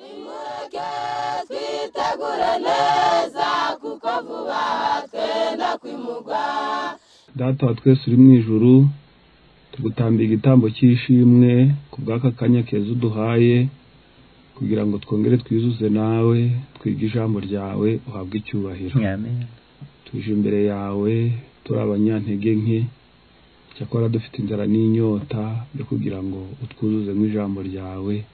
twubake twitegure neza kuko vuba twenda kwimugwa data wa twese uri mu ijuru tugutambira igitambo cy'ishimwe ku bw'aka kanya keza uduhaye kugira ngo twongere twizuze nawe twige ijambo ryawe uhabwe icyubahiro amen tuje imbere yawe turi abanyantege nke cyakora dufite inzara n'inyota yo kugira ngo utwuzuzemo ijambo ryawe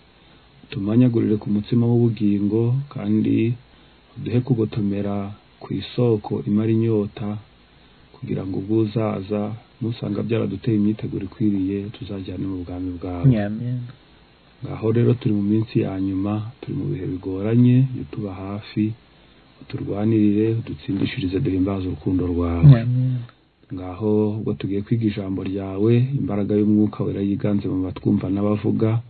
tumanyagurire ku mutsima w'ubugingo kandi uduhe kugotomera ku isoko imara inyota kugira ngo ubwo uzaza nusanga byaraduteye imyiteguro ikwiriye tuzajyane mu bwami bwawe amen ngaho rero turi mu minsi ya nyuma turi mu bihe bigoranye jya utuba hafi uturwanirire udutsindishirize duhimbaze urukundo rwawe amen ngaho ubwo tugiye kwiga ijambo ryawe imbaraga y'umwuka wera yiganze mu batwumva n'abavuga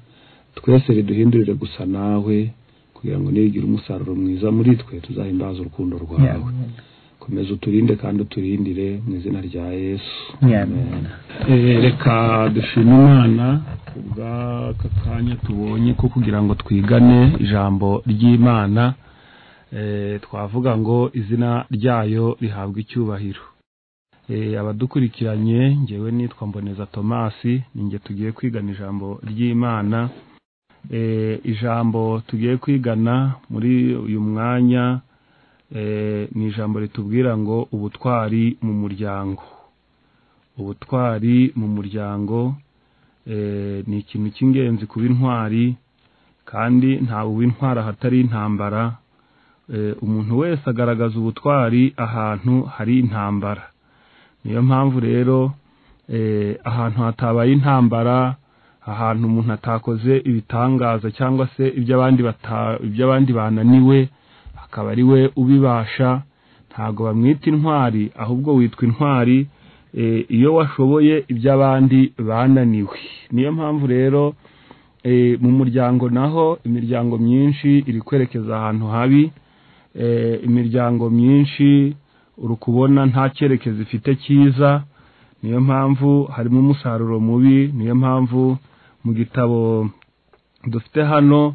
twese riduhindurire gusa nawe kugira ngo nirigire umusaruro mwiza muri twe tuzahimbaze urukundo rwawe amen komeza uturinde kandi uturindire mu izina rya yesu amen Eh, reka dushime imana kubw'aka kanya tubonye ko kugira ngo twigane ijambo ry'imana eh, twavuga ngo izina ryayo rihabwa icyubahiro Eh, abadukurikiranye ngewe nitwa mboneza tomasi ninjye tugiye kwigana ijambo ry'imana Eh, ijambo tugiye kwigana muri uyu mwanya eh, ni ijambo ritubwira ngo ubutwari mu muryango ubutwari mu muryango eh, ni ikintu cy'ingenzi kuba intwari kandi ntawe uw'intwara ahatari intambara Eh, umuntu wese agaragaza ubutwari ahantu hari intambara niyo mpamvu rero eh, ahantu hatabaye intambara ahantu umuntu atakoze ibitangaza cyangwa se ibyo abandi bata- ibyo abandi bananiwe akaba ari we ubibasha ntabwo bamwita intwari ahubwo witwa intwari eh, iyo washoboye ibyo abandi bananiwe niyo mpamvu rero eh, mu muryango naho imiryango myinshi iri kwerekeza ahantu habi eh, imiryango myinshi uri kubona nta cyerekezo ifite cyiza niyo mpamvu harimo umusaruro mubi niyo mpamvu mu gitabo dufite hano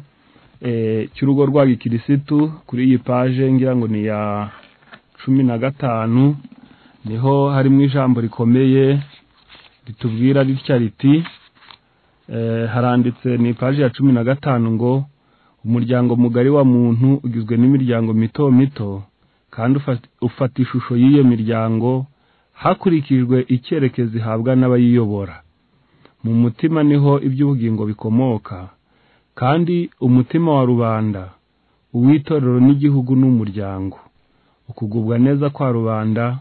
eh, cy'urugo rwa gikirisitu kuri iyi paje ngira ngo ni ya cumi na gatanu niho harimo ijambo rikomeye ritubwira ritya riti eh, haranditse ni ipaji ya cumi na gatanu ngo umuryango mugari wa muntu ugizwe n'imiryango mito mito kandi ufata- ufata ishusho y'iyo miryango hakurikijwe icyerekezo ihabwa n'abayiyobora mu mutima niho iby'ubugingo bikomoka kandi umutima wa rubanda uw'itorero n'igihugu n'umuryango ukugubwa neza kwa rubanda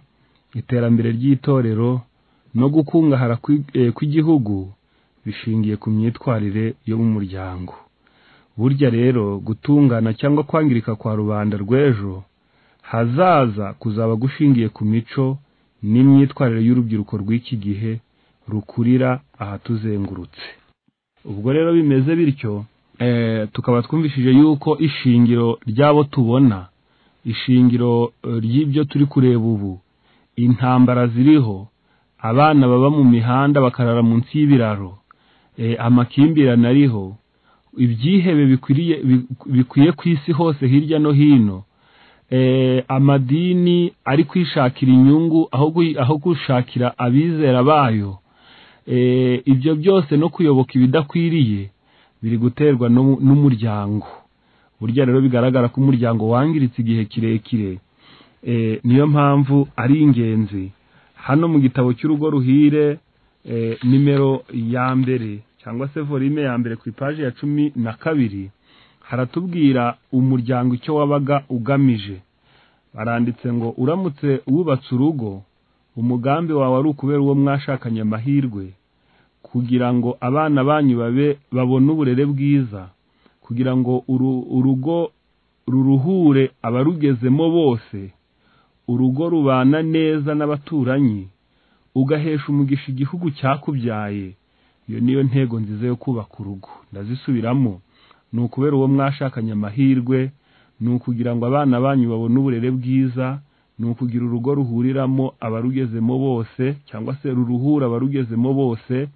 iterambere ry'itorero no gukungahara kw'i- eh, kw'igihugu bishingiye ku myitwarire yo mu muryango burya rero gutungana cyangwa kwangirika kwa rubanda rw'ejo hazaza kuzaba gushingiye ku mico n'imyitwarire y'urubyiruko rw'iki gihe rukurira ahatuzengurutse ubwo rero bimeze bityo eh, tukaba twumvishije yuko ishingiro ry'abo tubona ishingiro eh, ry'ibyo turi kureba ubu intambara ziriho abana baba mu mihanda bakarara munsi y'ibiraro eh, amakimbirane ariho ibyihebe bikwiriye bi- bikwiye ku isi hose hirya no hino eh, amadini ari kwishakira inyungu aho gui- aho gushakira abizera bayo eh, ibyo byose no kuyoboka ibidakwiriye biri guterwa n'u- n'umuryango burya rero bigaragara ko umuryango wangiritse igihe kirekire eh, niyo mpamvu ari ingenzi hano mu gitabo cy'urugo ruhire eh, nimero ya mbere cyangwa se volume ya mbere ku ipaji ya cumi na kabiri haratubwira umuryango icyo wabaga ugamije baranditse ngo uramutse wubatse urugo umugambi wawe ari ukubera uwo mwashakanye amahirwe kugira ngo abana banyu babe babone uburere bwiza kugira ngo uru- urugo ruruhure abarugezemo bose urugo rubana neza n'abaturanyi ugahesha umugisha igihugu cyakubyaye iyo niyo ntego nziza yo kubaka urugo ndazisubiramo ni ukubera uwo mwashakanye amahirwe ni ukugira ngo abana banyu babone uburere bwiza ni ukugira urugo ruhuriramo abarugezemo bose cyangwa se ruruhura abarugezemo bose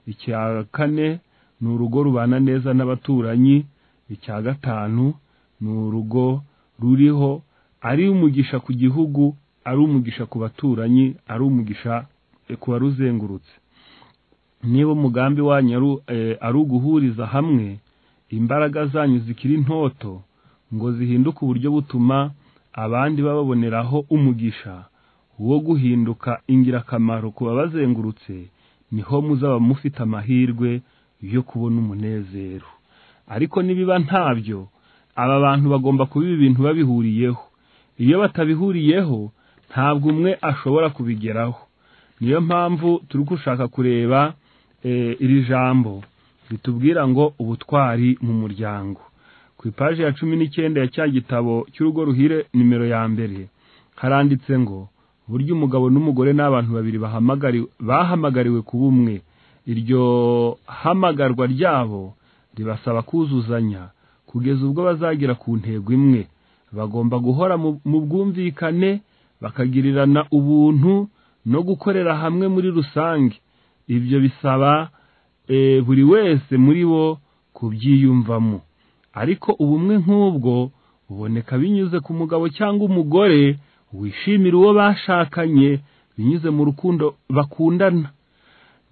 icya kane ni urugo rubana neza n'abaturanyi icya gatanu ni urugo ruriho ari umugisha ku gihugu ari umugisha ku baturanyi ari umugisha ku baruzengurutse niba umugambi wanyu ari uguhuriza hamwe imbaraga zanyu zikiri ntoto ngo zihinduke uburyo butuma abandi bababoneraho umugisha wo guhinduka ingirakamaro ku babazengurutse niho muzaba mufite amahirwe yo kubona umunezero ariko nibiba ntabyo aba bantu bagomba kuba ibintu babihuriyeho iyo batabihuriyeho ntabwo umwe ashobora kubigeraho niyo mpamvu turi gushaka kureba iri jambo ritubwira ngo ubutwari mu muryango ku ipaji ya cumi n'icyenda ya cya gitabo cy'urugo ruhire nimero ya mbere haranditse ngo burya umugabo n'umugore ni abantu babiri bahamagariwe ku bumwe iryo hamagarwa ryabo ribasaba kuzuzanya kugeza ubwo bazagera ku ntego imwe bagomba guhora mu bwumvikane bakagirirana ubuntu no gukorera hamwe muri rusange ibyo bisaba buri wese muri bo kubyiyumvamo ariko ubumwe nk'ubwo buboneka binyuze ku mugabo cyangwa umugore wishimira uwo bashakanye binyuze mu rukundo bakundana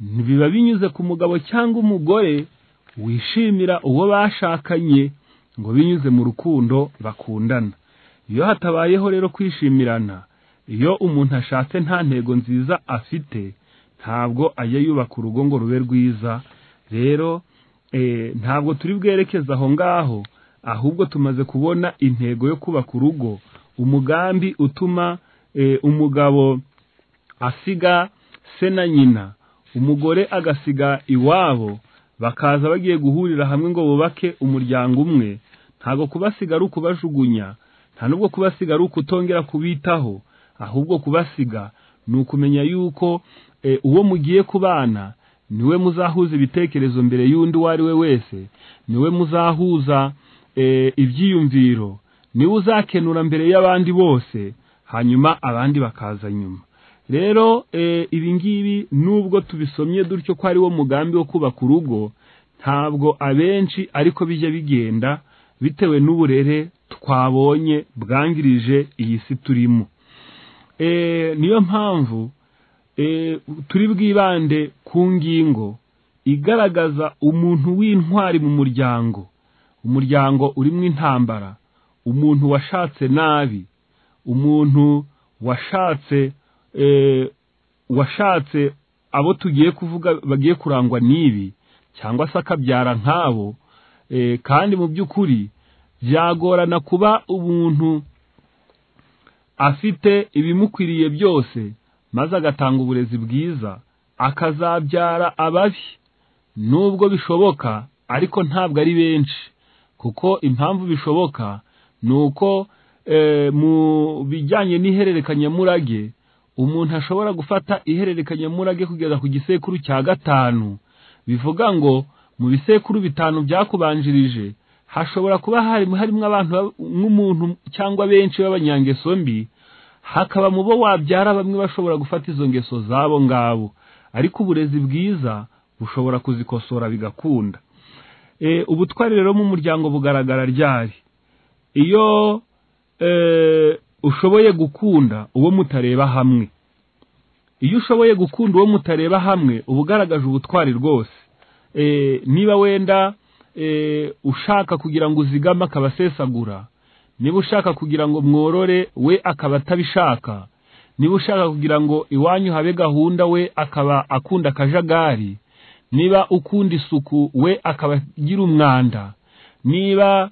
biba binyuze ku mugabo cyangwa umugore wishimira uwo bashakanye ngo binyuze mu rukundo bakundana iyo hatabayeho rero kwishimirana iyo umuntu ashatse nta ntego nziza afite ntabwo ajya yubaka urugo ngo rube rwiza rero ntabwo turi bwerekeze aho ngaho ahubwo tumaze kubona intego yo kubaka urugo umugambi utuma umugabo asiga se na nyina umugore agasiga iwabo bakaza bagiye guhurira hamwe ngo bubake umuryango umwe ntabwo kubasiga ari ukubajugunya nta nubwo kubasiga ari ukutongera kubitaho ahubwo kubasiga ni ukumenya yuko uwo mugiye kubana niwe muzahuza ibitekerezo mbere y'undi uwo ari we wese niwe muzahuza ibyiyumviro niwe uzakenura mbere y'abandi bose hanyuma abandi bakaza nyuma rero ibingibi nubwo tubisomye dutyo ko ariwo mugambi wo kubaka urugo ntabwo abenshi ariko bijya bigenda bitewe n'uburere twabonye bwangirije iyi si turimo niyo mpamvu turi bwibande ku ngingo igaragaza umuntu w'intwari mu muryango umuryango urimo intambara umuntu washatse nabi umuntu washatse washatse abo tugiye kuvuga bagiye kurangwa n'ibi cyangwa se akabyara nk'abo kandi mu by'ukuri byagorana kuba umuntu afite ibimukwiriye byose maze agatanga uburezi bwiza akazabyara ababi nubwo bishoboka ariko ntabwo ari benshi kuko impamvu bishoboka ni uko mu bijyanye n'ihererekanyamurage umuntu ashobora gufata ihererekanyamurage kugeza ku gisekuru cya gatanu bivuga ngo mu bisekuru bitanu byakubanjirije hashobora kuba harimo harimo abantu nk'umuntu cyangwa benshi b'abanyangeso mbi hakaba mu bo wabyara bamwe bashobora gufata izo ngeso zabo ngabo ariko uburezi bwiza bushobora kuzikosora bigakunda ubutwari rero mu muryango bugaragara ryari iyo ushoboye gukunda uwo mutareba hamwe iyo ushoboye gukunda uwo mutareba hamwe uba ugaragaje ubutwari rwose niba wenda ushaka kugira ngo uzigame akaba asesagura niba ushaka kugira ngo mworore we akaba atabishaka niba ushaka kugira ngo iwanyu habe gahunda we akaba akunda akajagari niba ukunda isuku we akaba agira umwanda niba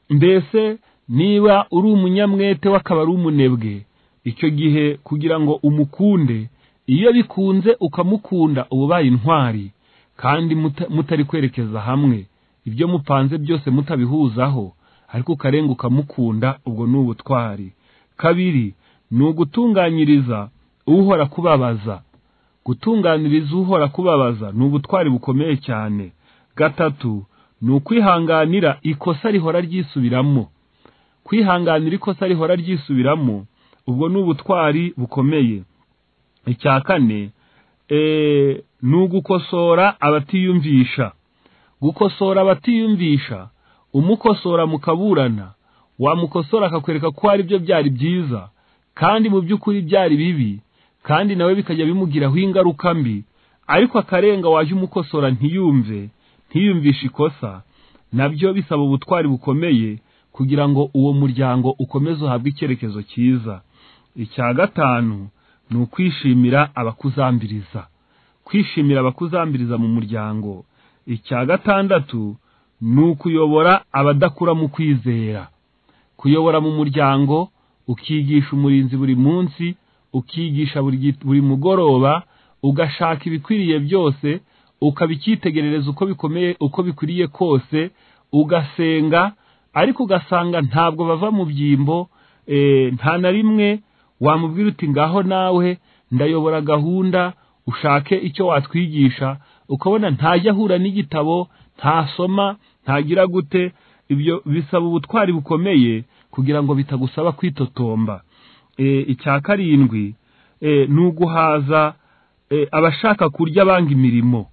mbese niba uri umunyamwete akaba ari umunebwe icyo gihe kugira ngo umukunde iyo bikunze ukamukunda uba ubaye intwari kandi mutari kwerekeza hamwe ibyo mupanze byose mutabihuzaho ariko ukarenga ukamukunda ubwo ni ubutwari kabiri ni ugutunganyiriza uhora kubabaza gutunganiriza uhora kubabaza ni ubutwari bukomeye cyane gatatu ni ukwihanganira ikosa rihora ryisubiramo kwihanganira ikosa rihora ryisubiramo ubwo ni ubutwari bukomeye icya kane ni ugukosora abatiyumvisha gukosora abatiyumvisha umukosora mukaburana wamukosora akakwereka ko ari byo byari byiza kandi mu by'ukuri byari bibi kandi nawe bikajya bimugiraho ingaruka mbi ariko akarenga waje umukosora ntiyumve ntiyumvishe ikosa nabyo bisaba ubutwari bukomeye kugira ngo uwo muryango ukomeze uhabwe icyerekezo cyiza icya gatanu ni ukwishimira abakuzambiriza kwishimira abakuzambiriza mu muryango icya gatandatu ni ukuyobora abadakura mu kwizera kuyobora mu muryango ukigisha umurinzi buri munsi ukigisha buri gi- buri mugoroba ugashaka ibikwiriye byose ukabicyitegerereza uko bikomeye uko bikwiriye kose ugasenga ariko ugasanga ntabwo bava mu byimbo eh, nta na rimwe wamubwira uti ngaho nawe ndayobora gahunda ushake icyo watwigisha ukabona ntajya ahura n'igitabo ntasoma ntagira gute ibyo bisaba ubutwari bukomeye kugira ngo bitagusaba kwitotomba Eh, icya karindwi eh, ni uguhaza eh, abashaka kurya banga imirimo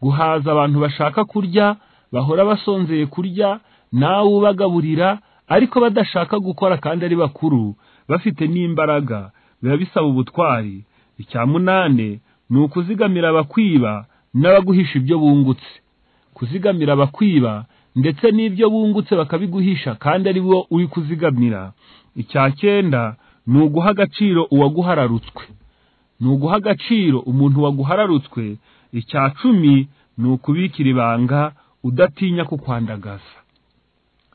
guhaza abantu bashaka kurya bahora basonzeye kurya nawe ubagaburira ariko badashaka gukora kandi ari bakuru bafite n'imbaraga biba bisaba ubutwari icya munane ni ukuzigamira abakwiba n'abaguhisha ibyo bungutse kuzigamira abakwiba ndetse n'ibyo bungutse bakabiguhisha kandi ari bo uri kuzigamira icya cyenda ni uguha agaciro uwaguhararutswe ni uguha agaciro umuntu waguhararutswe icya cumi ni ukubikira ibanga udatinya kukwandagaza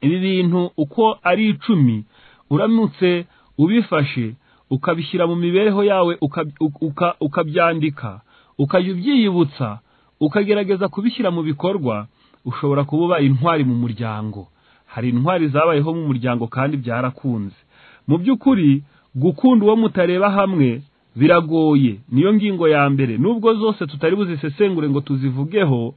ibi bintu uko ari icumi uramutse ubifashe ukabishyira mu mibereho yawe ukab- uka- uka- ukabyandika ukajya ubyiyibutsa ukagerageza kubishyira mu bikorwa ushobora kuba ubaye intwari mu muryango hari intwari zabayeho mu muryango kandi byarakunze mu by'ukuri gukunda uwo mutareba hamwe biragoye niyo ngingo ya mbere nubwo zose tutari buzisesengure ngo tuzivugeho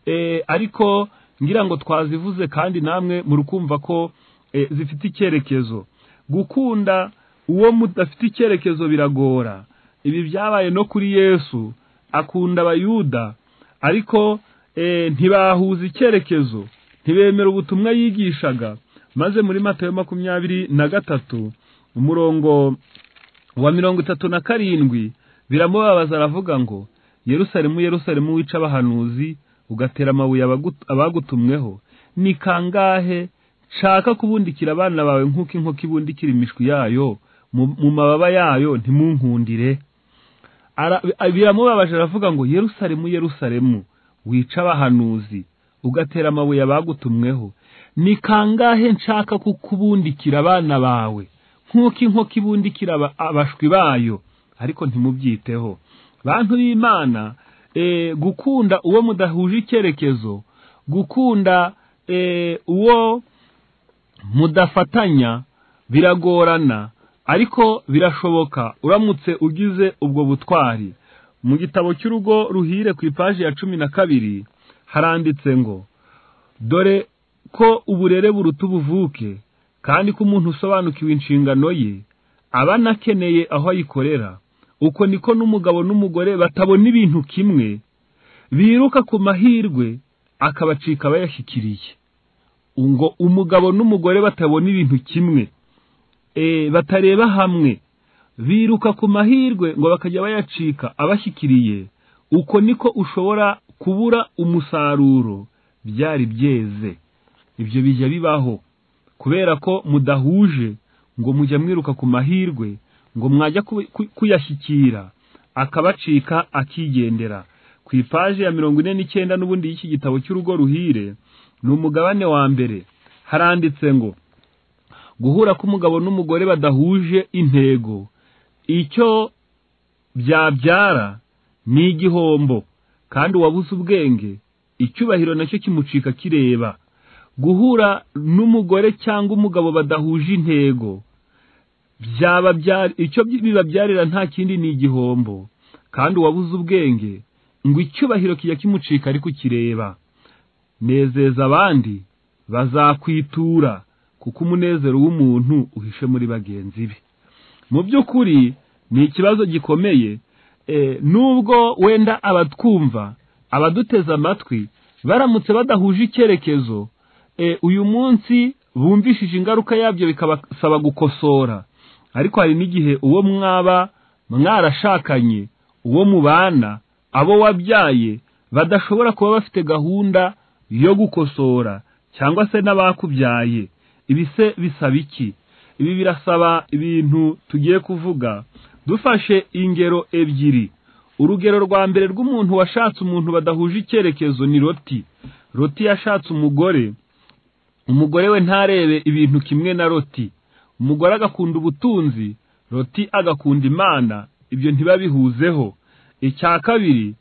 eh, ariko ngira ngo twazivuze kandi namwe muri kumva ko eh, zifite icyerekezo gukunda uwo mudafite icyerekezo biragora ibi byabaye no kuri yesu akunda abayuda ariko eh, ntibahuza icyerekezo ntibemera ubutumwa yigishaga maze muri matayo makumyabiri na gatatu umurongo wa mirongo itatu na karindwi biramubabaza aravuga ngo yerusalemu yerusalemu wica abahanuzi ugatera amabuye abagu- abagutumweho ni kangahe nshaka kubundikira abana bawe nk'uko inkoko ibundikira imishwi yayo mu mu mababa yayo ntimunkundire Ara- biramubabaje aravuga ngo yerusalemu yerusalemu wica abahanuzi ugatera amabuye abagutumweho ni kangahe nshaka kukubundikira abana bawe nk'uko inkoko ibundikira aba- abashwi bayo ariko ntimubyiteho bantu b'imana eh, gukunda uwo mudahuje icyerekezo gukunda eh, uwo mudafatanya biragorana ariko birashoboka uramutse ugize ubwo butwari mu gitabo cy'urugo ruhire ku ipaji ya cumi na kabiri haranditse ngo dore ko uburere buruta ubuvuke kandi ko umuntu usobanukiwe inshingano ye aba anakeneye aho ayikorera uko niko n'umugabo n'umugore batabona ibintu kimwe biruka ku mahirwe akabacika abayashyikiriye ngo umugabo n'umugore batabona ibintu kimwe eh, batareba hamwe biruka ku mahirwe ngo bakajya bayacika abashyikiriye uko niko ushobora kubura umusaruro byari byeze ibyo bijya bibaho kubera ko mudahuje ngo mujya mwiruka ku mahirwe ngo mwajya ku- ku- kuyashyikira akabacika akigendera ku ipaji ya mirongo ine n'icyenda n'ubundi y'iki gitabo cy'urugo ruhire ni umugabane wa mbere haranditse ngo guhura k'umugabo n'umugore badahuje intego icyo byabyara ni igihombo kandi uwabuze ubwenge icyubahiro nacyo kimucika kireba guhura n'umugore cyangwa umugabo badahuje intego byaba byari icyo bibabyarira nta kindi ni igihombo kandi uwabuze ubwenge ngo icyubahiro kijya kimucika ariko kireba nezeza abandi bazakwitura kuko umunezero w'umuntu uhishe muri bagenzi be mu by'ukuri ni ikibazo gikomeye eh, nubwo wenda abatwumva abaduteze amatwi baramutse badahuje icyerekezo eh, uyu munsi bumvishije ingaruka yabyo bikabasaba gukosora ariko hari n'igihe uwo mwaba mwarashakanye uwo mubana abo wabyaye badashobora kuba bafite gahunda yo gukosora cyangwa se n'abakubyaye ibi se bisaba iki ibi birasaba ibintu tugiye kuvuga dufashe ingero ebyiri urugero rwa mbere rw'umuntu washatse umuntu badahuje icyerekezo ni roti roti yashatse umugore umugore we ntarebe ibintu kimwe na roti umugore agakunda ubutunzi roti agakunda imana ibyo ntibabihuzeho icya kabiri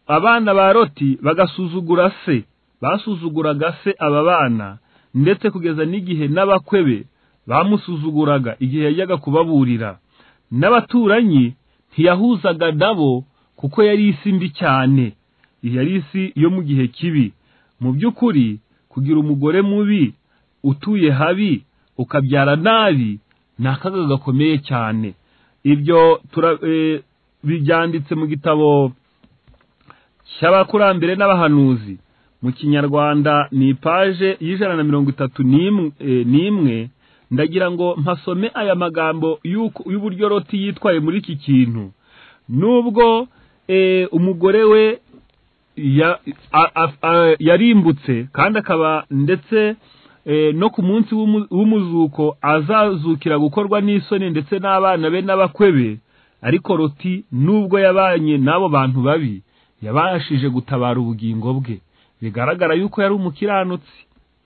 abana ba roti bagasuzugura se basuzuguraga se aba bana ndetse kugeza n'igihe n'abakwe be bamusuzuguraga igihe yajyaga kubaburira n'abaturanyi ntiyahuzaga nabo kuko yari isi mbi cyane yari isi yo mu gihe kibi mu by'ukuri kugira umugore mubi utuye habi ukabyara nabi ni akaga gakomeye cyane ibyo byanditse mu gitabo cy'abakurambere n'abahanuzi mu kinyarwanda ni ipaje y'ijana na mirongo itatu n'imwe ndagira ngo mpasome aya magambo y'uburyo roti yitwaye muri iki kintu nubwo umugore we yarimbutse kandi akaba ndetse no ku munsi w'umuzuko azazukira gukorwa n'isoni ndetse n'abana be n'abakwe be ariko roti nubwo yabanye n'abo bantu babi yabashije gutabara ubugingo bwe bigaragara yuko yari umukiranutsi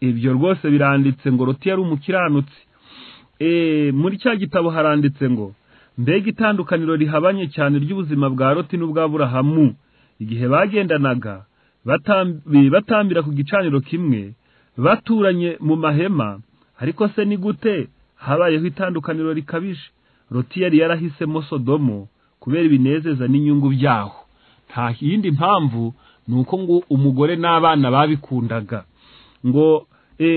ibyo rwose biranditse ngo roti yari umukiranutsi muri cya gitabo haranditse ngo mbega itandukaniro rihabanye cyane ry'ubuzima bwa roti n'ubw'aburahamu igihe bagendanaga batambira ku gicaniro kimwe baturanye mu mahema ariko se ni gute habayeho itandukaniro rikabije roti yari yarahisemo sodomo kubera ibinezeza n'inyungu byaho nta yindi mpamvu ni uko ngo umugore n'abana babikundaga ngo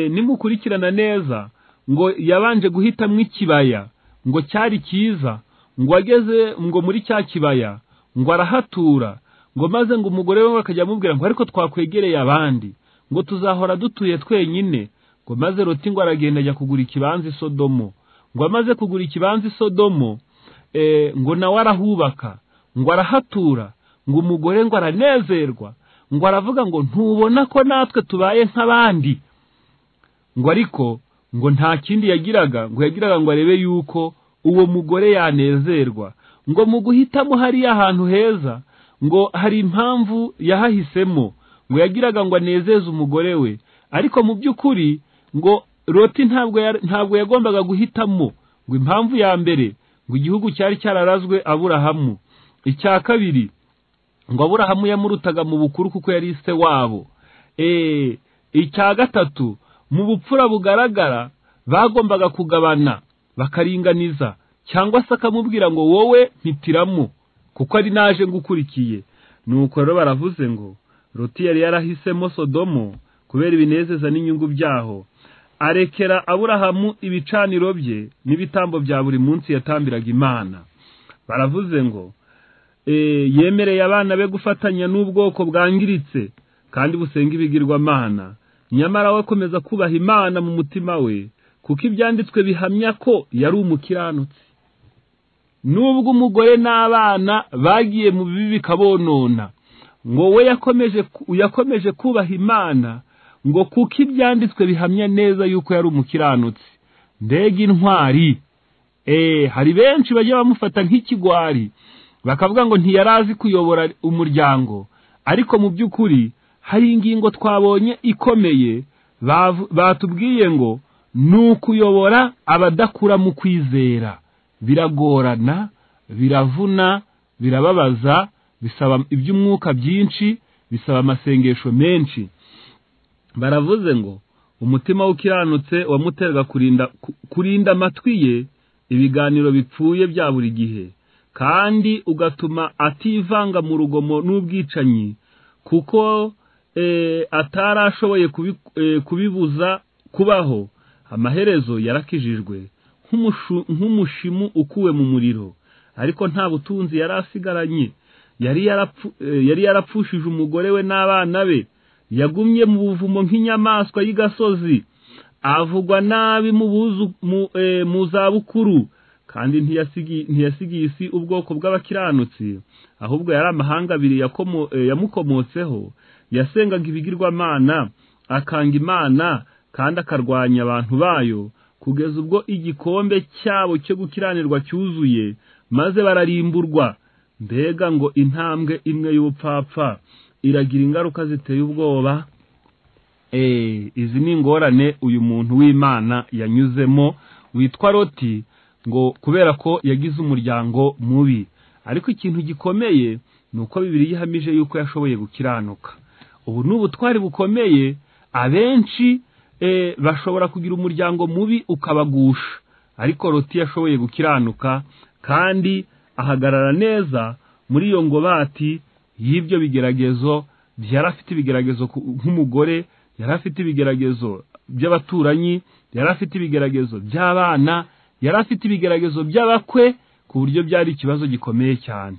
nimukurikirana neza ngo yabanje guhitamo ikibaya ngo cyari cyiza ngo ageze ngo muri cya kibaya ngo arahatura ngo maze ngo umugore we akajya amubwira ngo ariko twakwegereye abandi ngo tuzahora dutuye twenyine ngo maze roti ngo aragenda ajya kugura ikibanza isodomo ngo amaze kugura ikibanza isodomo ngo nawe arahubaka ngo arahatura ngo umugore ngo aranezerwa ngo aravuga ngo ntubona ko natwe tubaye nk'abandi ngo ariko ngo nta kindi yagiraga ngo yagiraga ngo arebe yuko uwo mugore yanezerwa ngo mu guhitamo hariya ahantu heza ngo hari impamvu yahahisemo ngo yagiraga ngo anezeze umugore we ariko mu by'ukuri ngo roti ntabwo ntabwo yagombaga guhitamo ngo impamvu ya mbere ngo igihugu cyari cyararazwe aburahamu icya kabiri ngo aburahamu yamurutaga mu bukuru kuko yari se wabo icya gatatu mu bupfura bugaragara bagombaga kugabana bakaringaniza cyangwa se akamubwira ngo wowe mpitiramo kuko ari naje ngukurikiye nuko rero baravuze ngo roti yari yarahisemo sodomo kubera ibinezeza n'inyungu byaho arekera aburahamu ibicaniro bye n'ibitambo bya buri munsi yatambiraga imana baravuze ngo yemereye abana be gufatanya n'ubwoko bwangiritse kandi busenga ibigirwamana nyamara we akomeza kubaha imana mu mutima we kuko ibyanditswe bihamya ko yari umukiranutsi nubwo umugore n'abana bagiye mu bibi bikabonona ngo we yakomeje kubaha imana ngo kuko ibyanditswe bihamya neza yuko yari umukiranutsi mbega intwari hari benshi bajya bamufata nk'ikigwari bakavuga ngo ntiyarazi kuyobora umuryango ariko mu by'ukuri hari ingingo twabonye ikomeye batubwiye ngo ni ukuyobora abadakura mu kwizera biragorana biravuna birababaza bisaba iby'umwuka byinshi bisaba amasengesho menshi baravuze ngo umutima ukiranutse wamuterwa kurinda kurinda amatwi ye ibiganiro bipfuye bya buri gihe kandi ugatuma ativanga mu rugomo n'ubwicanyi kuko atari ashoboye kubibuza kubaho amaherezo yarakijijwe nk'umushimu ukuwe mu muriro ariko nta butunzi yari asigaranye yari yarapfushije umugore we n'abana be yagumye mu buvumo nk'inyamaswa y'igasozi avugwa nabi mu buzu mu eh, mu zabukuru kandi ntiyasigi ntiyasigiye isi ubwoko bw'abakiranutsi ahubwo yari amahanga abiri yakomo eh, yamukomotseho yasengaga ibigirwamana akanga imana kandi akarwanya abantu bayo kugeza ubwo igikombe cyabo cyo gukiranirwa cyuzuye maze bararimburwa mbega ngo intambwe imwe y'ubupfapfa iragira ingaruka ziteye ubwoba Eh, izi ni ingorane uyu muntu w'imana yanyuzemo witwa roti ngo kubera ko yagize umuryango mubi ariko ikintu gikomeye ni uko bibiri yihamije yuko yashoboye gukiranuka ubu ni ubutwari bukomeye abenshi eh, bashobora kugira umuryango mubi ukabagusha ariko roti yashoboye gukiranuka kandi ahagarara neza muri iyo ngobati y'ibyo bigeragezo yari afite ibigeragezo ku- nk'umugore yari afite ibigeragezo by'abaturanyi yari afite ibigeragezo by'abana yari afite ibigeragezo by'abakwe ku buryo byari ikibazo gikomeye cyane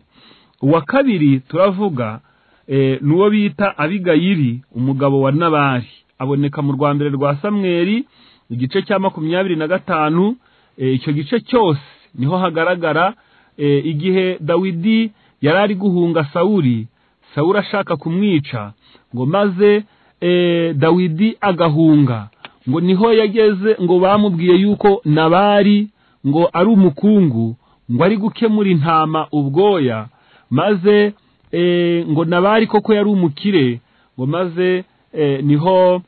uwa kabiri turavuga eh, ni uwo bita abigayiri umugabo wa nabari aboneka mu rwa mbere rwa samweri igice cya makumyabiri na gatanu eh, icyo gice cyose niho hagaragara eh, igihe dawidi yari ari guhunga sawuri sawuri ashaka kumwica ngo maze eh, dawidi agahunga ngo niho yageze ngo bamubwiye yuko nabari ngo ari umukungu ngo ari gukemura intama ubwoya maze eh, ngo nabari koko yari umukire ngo maze eh, niho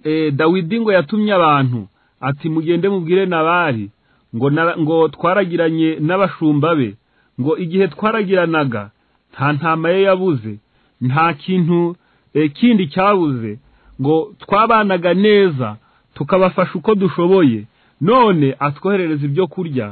e, dawidi ngo yatumye abantu ati mugende mubwire nabari ngo na- ngo twaragiranye n'abashumba be ngo igihe twaragiranaga nta ntama ye yabuze nta kintu e, kindi cyabuze ngo twabanaga neza tukabafasha uko dushoboye none atwoherereza ibyo kurya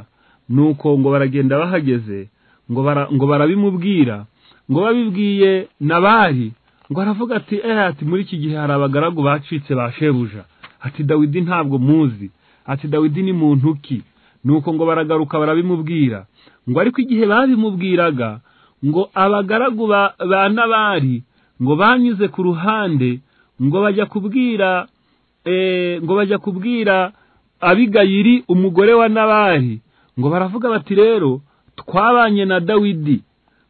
nuko ngo baragenda bahageze ngo bara, ngo barabimubwira ngo babibwiye nabari ngo aravuga ati eh ati muri iki gihe hari abagaragu bacitse ba shebuja ati dawidi ntabwo muzi ati dawidi ni muntu ki nuko ngo baragaruka barabimubwira ngo ariko igihe babimubwiraga ngo abagaragu ba, ba nabari ngo banyuze ku ruhande ngo bajya kubwira eh, ngo bajya kubwira abigayiri umugore wa nabari ngo baravuga bati rero twabanye na dawidi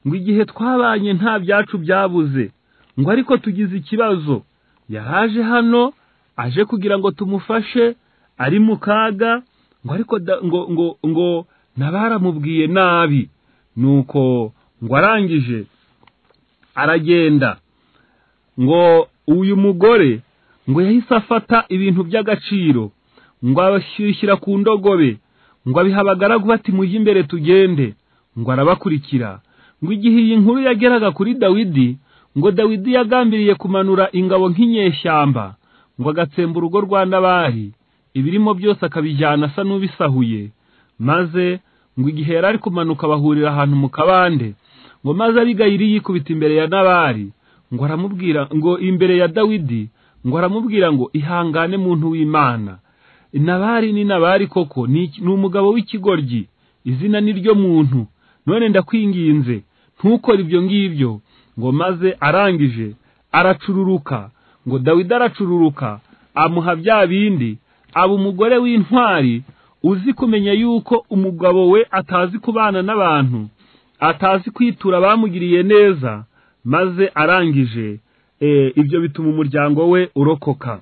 ngo igihe twabanye nta byacu byabuze ngo ariko tugize ikibazo yaraje hano aje kugira ngo tumufashe ari mu kaga ngo ariko da- ngo ngo ngo nabaramubwiye nabi nuko ngo arangije aragenda ngo uyu mugore ngo yahise afata ibintu by'agaciro ngo abashyushyira ku ndogobe ngo abiha abagaragu bati mujye imbere tugende ngo arabakurikira ngo igihe iyi nkuru yageraga kuri dawidi ngo dawidi yagambiriye kumanura ingabo nk'inyeshyamba ngo agatsemba urugo rwa nabari ibirimo byose akabijyana asa n'ubisahuye maze ngo igihe yari ari kumanuka bahurira ahantu mu kabande ngo maze abigayiri yikubita imbere ya nabari ngo aramubwira ngo imbere ya dawidi ngo aramubwira ngo ihangane muntu w'imana nabari ni nabari koko ni iki- ni umugabo w'ikigoryi izina ni ryo muntu none ndakwinginze ntukore ibyo ngibyo ngo maze arangije aracururuka ngo dawidi aracururuka amuha bya bindi aba umugore w'intwari uzi kumenya yuko umugabo we atazi kubana n'abantu atazi kwitura abamugiriye neza maze arangije eh, ibyo bituma umuryango we urokoka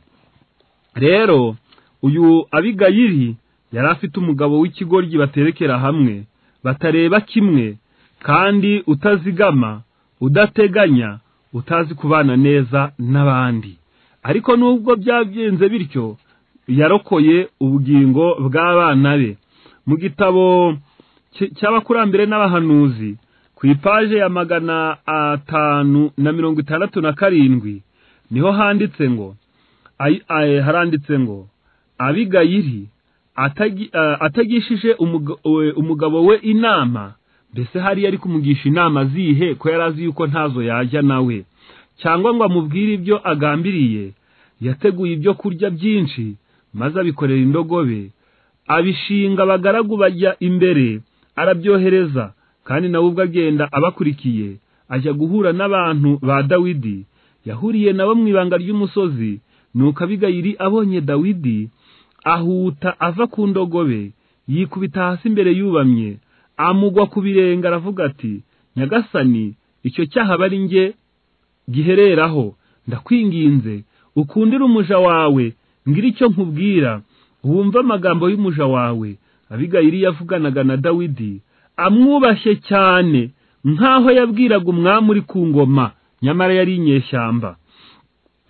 rero uyu abigayiri yari afite umugabo w'ikigoryi baterekera hamwe batareba kimwe kandi utazigama udateganya utazi kubana neza n'abandi ariko nubwo byagenze bityo yarokoye ubugingo bw'abana be mu gitabo cy- cy'abakurambere n'abahanuzi ku ipaje ya magana atanu na mirongo itandatu na karindwi niho handitse ngo ay- ay- haranditse ngo abigayiri atagi- eh, atagishije umuga- we- umugabo we inama mbese hari yari kumugisha inama zihe ko yari azi yuko ntazo yajya nawe cyangwa ngo amubwire ibyo agambiriye yateguye ibyo kurya byinshi maze abikorera indogobe abishinga abagaragu bajya imbere arabyohereza kandi nawe ubwo agenda abakurikiye ajya guhura n'abantu ba dawidi yahuriye nabo mu ibanga ry'umusozi nuko abigayiri abonye dawidi ahuta ava ku ndogobe yikubita hasi imbere yubamye amugwa ku birenge aravuga ati nyagasani icyo cyaha aba ari njye gihereraho ndakwinginze ukundire umuja wawe ngira icyo nkubwira wumve amagambo y'umuja wawe abigayiri yavuganaga na dawidi amwubashye cyane nk'aho yabwiraga umwami uri ku ngoma nyamara yari inyeshyamba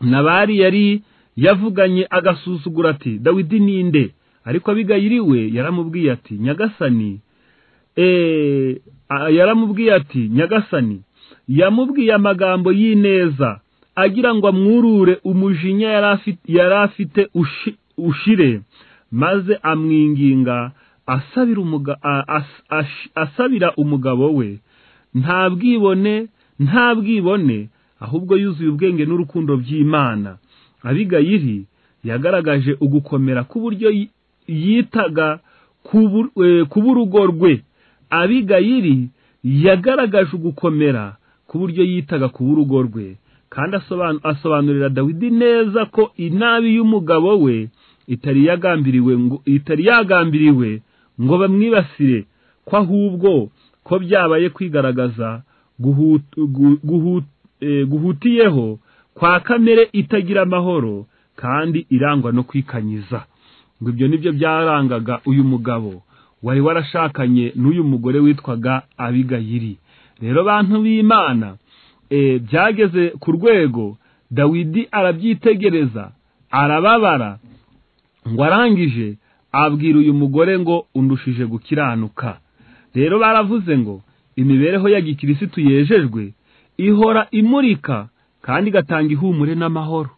nabari yari yavuganye agasuzugura ati dawidi ninde ariko abigayiri we yaramubwiye ati nyagasani eh, a- yaramubwiye ati nyagasani yamubwiye amagambo y'ineza agira ngo amwurure umujinya yari afi- yari afite ushi- ushire maze amwinginga asabira umuga- a- as- ash- asabira umugabo we nta bwibone nta bwibone ahubwo yuzuye ubwenge n'urukundo by'imana abigayiri yagaragaje ugukomera k'uburyo yi- yitaga ku bu- eh, ku b'urugo rwe abigayiri yagaragaje ugukomera ku buryo yitaga ku b'urugo rwe kandi asobanu- asobanurira dawidi neza ko inabi y'umugabo we itari yagambiriwe ngo itari yagambiriwe ngo bamwibasire ko ahubwo ko byabaye kwigaragaza guhut- gu- guhut- eh, guhutiyeho kwa kamere itagira amahoro kandi irangwa no kwikanyiza ngo ibyo nibyo byarangaga uyu mugabo wari warashakanye n'uyu mugore witwaga abigayiri rero bantu b'imana eh, byageze ku rwego dawidi arabyitegereza arababara ngo arangije abwira uyu mugore ngo undushije gukiranuka rero baravuze ngo imibereho ya gikirisitu yejejwe ihora imurika kandi igatanga ihumure n'amahoro